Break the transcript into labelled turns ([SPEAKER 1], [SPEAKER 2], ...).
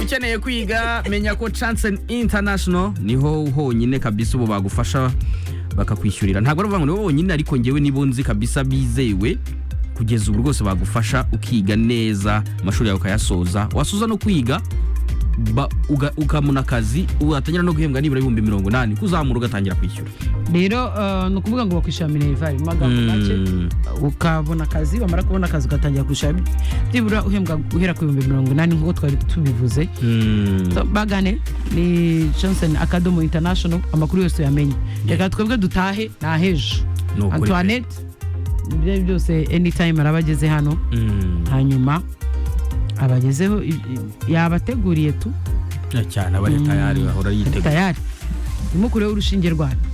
[SPEAKER 1] ukeneye kwiga menya ko chance international niho honyine kabisa ubu bagufasha bakakwishyurira ntabwo ari ukuvuga ngo nibo bonyine ariko ngewe nibo nzi kabisa bizewe kugeza ubu rwose bagufasha ukiga neza amashuri yawe ukayasoza wasoza no kwiga ba- uga- ukabona akazi watangira no guhembwa nibura ibihumbi mirongo inani kuzamura ugatangira kwishyura
[SPEAKER 2] rero eh, ni ukuvuga ngo bakwishyura minerivare mu magambo make
[SPEAKER 1] Mm.
[SPEAKER 2] ukabona akazi wamara kubona akazi ugatangira kwishyura bi- byibura uhembwa guhera ku bihumbi mirongo inani nk'uko twari tubivuze
[SPEAKER 1] Mm.
[SPEAKER 2] So, bagane ni johnson akadomo international amakuru yose uyamenye reka twebwe dutahe nahejo
[SPEAKER 1] Ni ukuri pe.
[SPEAKER 2] antoinette ibyo ari byose anytime araba ageze hano
[SPEAKER 1] Mm.
[SPEAKER 2] hanyuma abagezeho i- i- yabateguriye tu
[SPEAKER 1] cyane aba ari tayari ahora yiteguye
[SPEAKER 2] tayari ntimukureho urushinge rwanyu